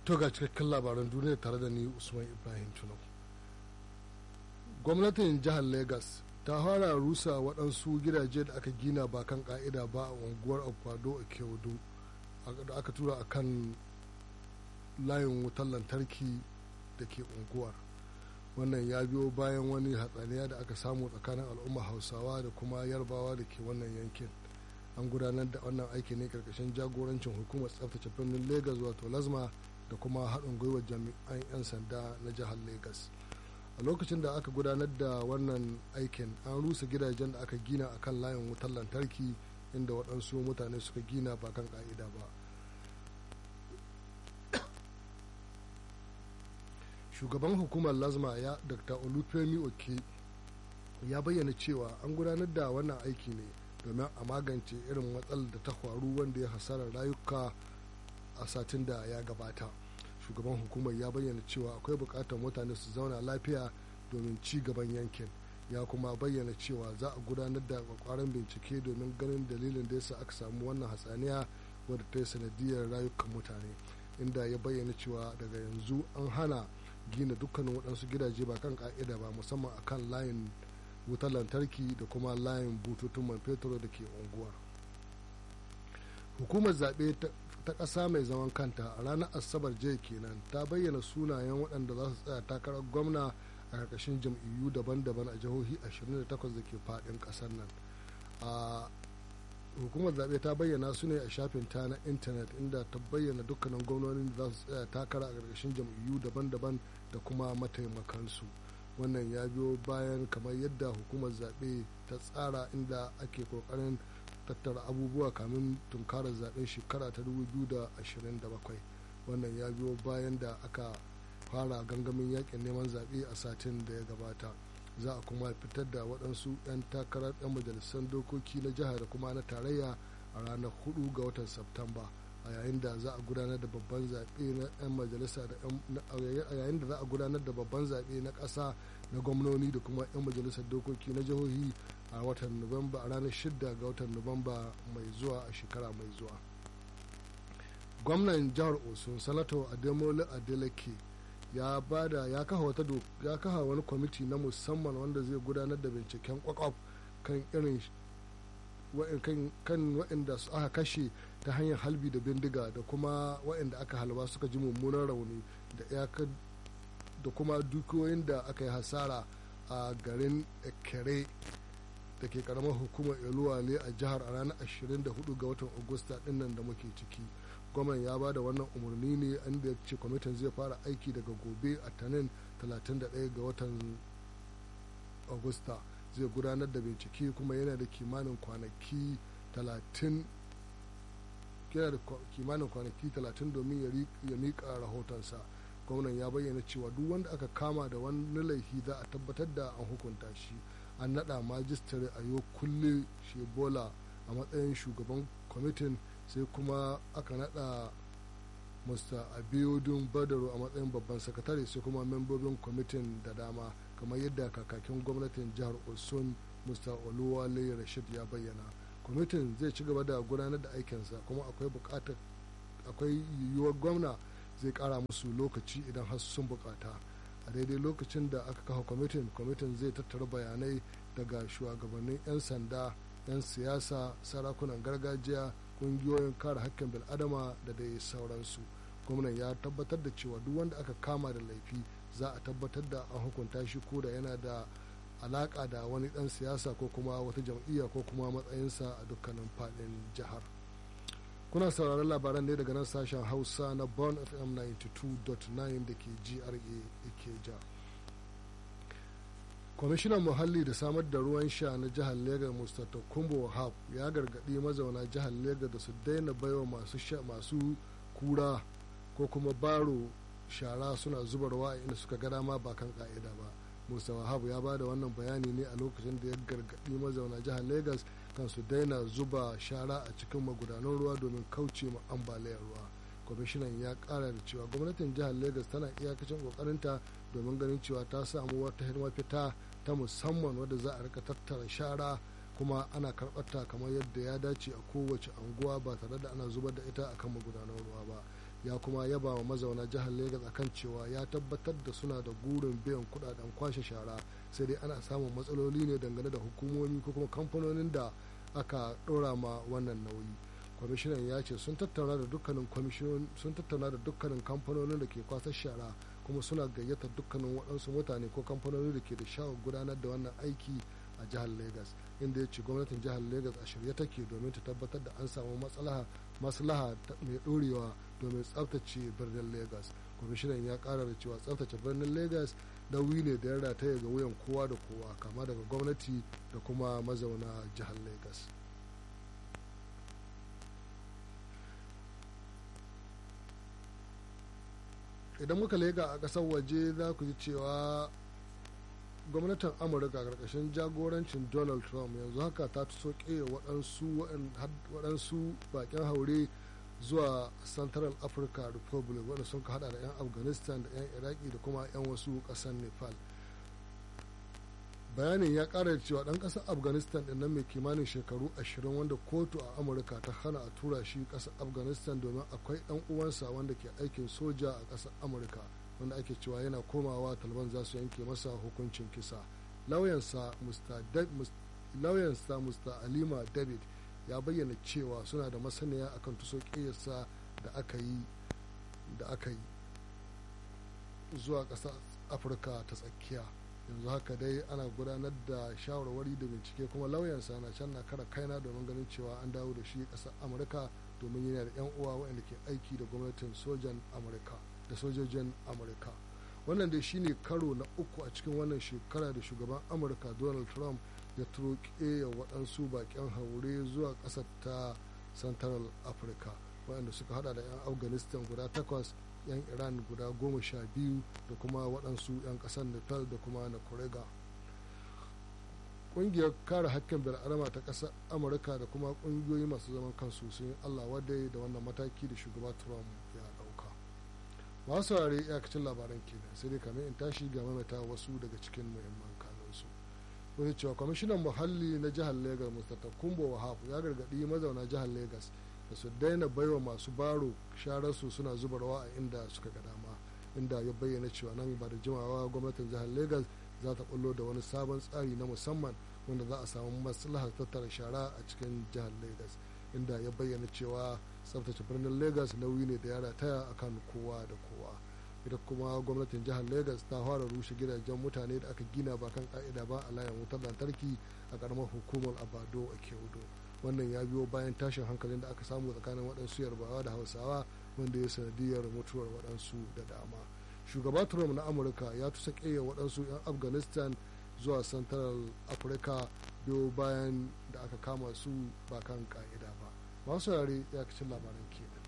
to ga cikakken labaran duniya tare da ni usman ibrahim tunau gwamnatin jihar lagos ta fara rusa waɗansu gidaje da aka gina ba kan ka'ida ba a unguwar akwado a kyodo da aka tura a kan layin wutar lantarki da ke unguwar wannan ya biyo bayan wani hatsaniya da aka samu tsakanin al'umma hausawa da kuma yarbawa da ke wannan yankin an gudanar da wannan aiki ne karkashin jagorancin hukumar tsaftace birnin lagos wato lazma da kuma haɗin gwiwar jami'an 'yan sanda na jihar lagos a lokacin da aka gudanar da wannan aikin an rusa gidajen da aka gina a kan layin wutar lantarki inda waɗansu mutane suka gina ba kan ƙa'ida ba shugaban hukumar lazma ya dr olufemi oke ya bayyana cewa an gudanar da wannan aiki ne domin a magance irin matsalar da ta faru wanda ya hasarar rayuka a satin da ya gabata shugaban hukumar ya bayyana cewa akwai bukatar mutane su zauna lafiya domin ci gaban yankin ya kuma bayyana cewa za a gudanar da kwakwaran bincike domin ganin dalilin da yasa aka samu wannan hatsaniya wadda ta yi sanadiyar rayukan mutane inda ya bayyana cewa daga yanzu an hana gina dukkanin waɗansu gidaje ba kan ka'ida ba musamman akan layin wutar lantarki da kuma layin bututun man fetur da ke unguwar hukumar zaɓe ta ƙasa mai zaman kanta a ranar asabar jiya kenan ta bayyana sunayen waɗanda za su tsaya takarar gwamna a ƙarƙashin jam'iyyu daban-daban a jihohi 28 da ke faɗin ƙasar nan a hukumar zaɓe ta bayyana su ne a shafin ta na intanet inda ta bayyana dukkanin gwamnonin da za su tsaya takara a ƙarƙashin jam'iyyu daban-daban da kuma mataimakansu wannan ya biyo bayan kamar yadda hukumar zaɓe ta tsara inda ake ƙoƙarin tattara abubuwa kamin tunkarar zaben shekara ta 2027 wannan ya biyo bayan da aka fara gangamin yakin neman zaɓe a satin da ya gabata za a kuma fitar da waɗansu 'yan takarar 'yan majalisar dokoki na jiha da kuma na tarayya a ranar 4 ga watan Septamba a yayin da za a gudanar da babban zaɓe na 'yan majalisa da a yayin da za a gudanar da babban zaɓe na ƙasa na gwamnoni da kuma 'yan majalisar dokoki na jihohi a watan nuwamba a ranar 6 ga watan nuwamba mai zuwa a shekara mai zuwa gwamnan jihar osun sanato ademola adeleke ya bada ya kafa wata ya kafa wani kwamiti na musamman wanda zai gudanar da binciken kwakwaf kan irin kan waɗanda su aka kashe ta hanyar halbi da bindiga da kuma waɗanda aka halba suka ji mummunan rauni da da kuma dukiyoyin da aka yi hasara a garin ekere da ke karamar hukumar eluwale a jihar a ranar 24 ga watan agusta dinnan da muke ciki gwamnan ya ba da wannan umarni ne inda ya ce kwamitin zai fara aiki daga gobe a tanin 31 ga watan agusta zai gudanar da bincike kuma yana da kimanin kwanaki 30 yana da kimanin kwanaki 30 domin ya miƙa rahotonsa gwamnan ya bayyana cewa duk wanda aka kama da wani laifi za a tabbatar da an hukunta shi an naɗa majistare a yau kulle shebola a matsayin shugaban kwamitin sai kuma aka naɗa mr abiodun badaro a matsayin babban sakatare sai kuma membobin kwamitin da dama kamar yadda kakakin gwamnatin jihar osun mr oluwale rashid ya bayyana kwamitin zai ci gaba da gudanar da aikinsa kuma akwai bukatar akwai yiwuwar gwamna zai kara musu lokaci idan har sun bukata a daidai lokacin da aka kafa kwamitin kwamitin zai tattara bayanai daga shugabannin 'yan sanda 'yan siyasa sarakunan gargajiya kungiyoyin kare hakkin bil'adama da dai sauransu gwamnan ya tabbatar da cewa duk wanda aka kama da laifi za a tabbatar da an hukunta shi ko da yana da alaka da wani dan siyasa ko kuma wata jam'iyya ko kuma matsayinsa a dukkanin faɗin jihar kuna sauraron labaran ne daga nan sashen hausa na bon fm 92.9 da ke gra ikeja kwamishinan muhalli da samar da ruwan sha na jihar legas mustapha kumbo wahab ya gargaɗi mazauna jihar legas da su daina baiwa masu kura ko kuma baro shara suna zubarwa inda suka ga dama ba kan ka'ida ba musa wahab ya bada wannan bayani ne a lokacin da ya gargaɗi mazauna jihar legas kan su daina zuba shara a cikin magudanan ruwa domin kauce ma ambaliyar ruwa kwamishinan ya kara da cewa gwamnatin jihar legas tana iyakacin kokarinta domin ganin cewa ta samu wata mafita ta musamman wadda za a rika tattara shara kuma ana karɓarta kamar yadda ya dace a kowace anguwa ba tare da ana zubar da ita akan magudanan ruwa ba ya kuma yaba wa mazauna jihar Legas akan cewa ya tabbatar da suna da gurin biyan kudaden kwashe shara sai dai ana samun matsaloli ne dangane da hukumomi ko kuma kamfanonin da aka ɗora ma wannan nauyi kwamishinan ya ce sun tattauna da dukkanin sun tattauna da dukkanin kamfanonin da ke kwasar shara kuma suna gayyatar dukkanin waɗansu mutane ko kamfanoni da ke da shawar gudanar da wannan aiki a jihar Legas inda ya ce gwamnatin jihar Legas a shirye take domin ta tabbatar da an samu maslaha maslaha mai ɗorewa domin tsaftace birnin Legas kwamishinan ya ƙara da cewa tsaftace birnin Legas nauyi ne da ya rataya ga wuyan kowa da kowa kama daga gwamnati da kuma mazauna jihar Legas. idan muka lega a ƙasar waje za ku ji cewa gwamnatin amurka karkashin jagorancin donald trump yanzu haka ta soke waɗansu bakin haure zuwa central africa republic wanda sun hada da 'yan afghanistan da 'yan iraki da kuma 'yan wasu ƙasar nepal bayanin ya ƙara cewa ɗan ƙasar afghanistan ɗin nan mai kimanin shekaru 20 wanda kotu a amurka ta hana a tura shi ƙasar afghanistan domin akwai ɗan uwansa wanda ke aikin soja a ƙasar amurka wanda ake cewa yana komawa taliban za su yanke masa hukuncin kisa lauyansa mr alima david ya bayyana cewa suna da masaniya akan tuso ƙiyarsa da aka yi da aka yi zuwa ƙasar afirka ta tsakiya yanzu haka dai ana gudanar da shawarwari da bincike kuma lauyansa na can na kara kaina domin ganin cewa an dawo da shi ƙasar amurka domin yana da 'yan uwa waɗanda ke aiki da gwamnatin sojan amurka da sojojin amurka wannan dai shine karo na uku a cikin wannan shekara da shugaban amurka donald trump ya turoke ya waɗansu baƙin haure zuwa ƙasar ta central africa waɗanda suka hada da 'yan afghanistan guda takwas 'yan iran guda goma sha biyu da kuma waɗansu 'yan ƙasar nepal da kuma na korega ƙungiyar kare hakkin bil'adama ta ƙasar amurka da kuma ƙungiyoyi masu zaman kansu sun yi allah wadai da wannan mataki da shugaba trump ya ɗauka masu saurare iyakacin labaran kenan sai dai kamar in tashi ga mamata wasu daga cikin muhimman kanunsu wani cewa kwamishinan muhalli na jihar lagos mr kumbo wahab ya gargaɗi mazauna jihar lagos da su daina baiwa masu baro shararsu suna zuba rawa a inda suka ga dama inda ya bayyana cewa nan ba da jimawa gwamnatin jihar lagos za ta bullo da wani sabon tsari na musamman wanda za a samu maslahar tattara shara a cikin jihar lagos inda ya bayyana cewa tsaftace birnin lagos nauyi ne da ya rataya akan kowa da kowa ita kuma gwamnatin jihar lagos ta fara rushe gidajen mutane da aka gina ba kan ka'ida ba a layin wutar lantarki a karamar hukumar abado a keudo wannan ya biyo bayan tashin hankalin da aka samu tsakanin waɗansu yarbawa da hausawa wanda ya sanadiyar mutuwar waɗansu da dama shugaba trump na amurka ya tusa ƙeya waɗansu 'yan afghanistan zuwa central africa biyo bayan da aka kama su ba kan ka'ida ba masu yare ya labaran kenan